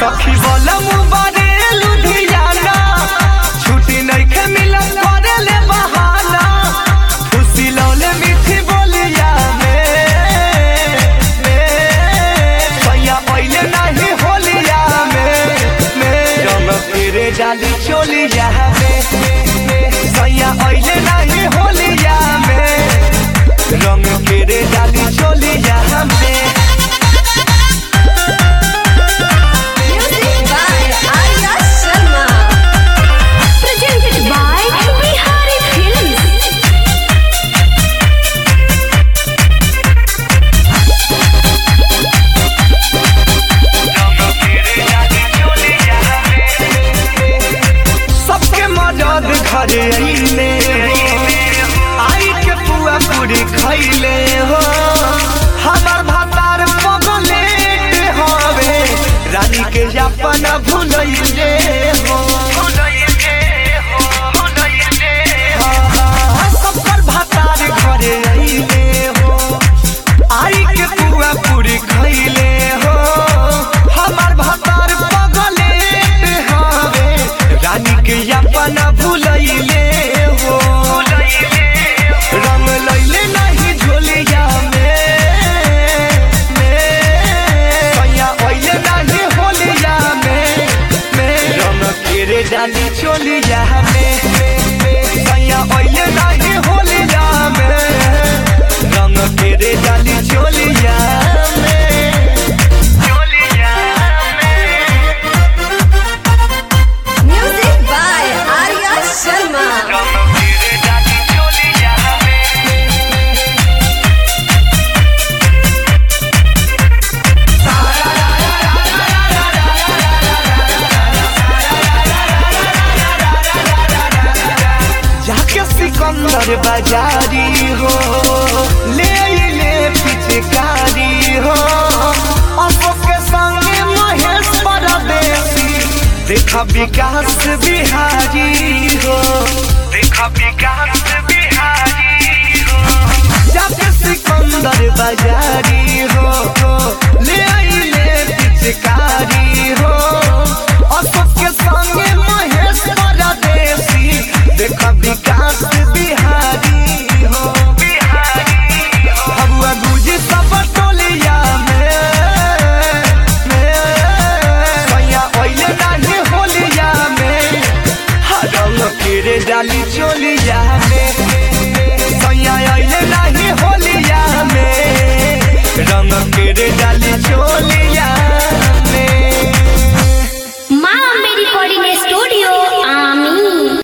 सखी बोलम बारे लुधियाना छुट्टी नइखे मिलत करे ले बहाना खुशी लौले मीठी बोलिया में में सैया पहिले नहीं होलिया में में रंग तेरे डाली चोलिया में सैया पहिले नहीं होलिया में रंग तेरे डाली चोलिया में Music by Arya Sharma. Presented by Bihari Films. सबके मदद घरे अइले हो आई के पुआ पूरी खइले हो हमार भातार पगलेट हवे रानी के अपन भुलैले हो हाँ, सबकर भातार घरे अइले हो आई के पुआ पूरी खइले हो हमार भातार पगलेट हवे रानी के अपन भुलैले हो रंग लैले नहीं झोलिया में में सैया ओइले नहीं होलिया में में रंग केरे डाली चोलिया में सैया ओइले नहीं होलिया में रंग केरे डाली चोलिया में चोलिया में Music by Arya Sharma. रंग केरे डाली चोलिया में जाके सिकंदर बाजारी हो ले ले पिचकारी हो अशोक के संगे महेश परदेसी देखा विकास बिहारी हो देखा विकास बिहारी हो जाके सिकंदर बाजारी हो ले ले पिचकारी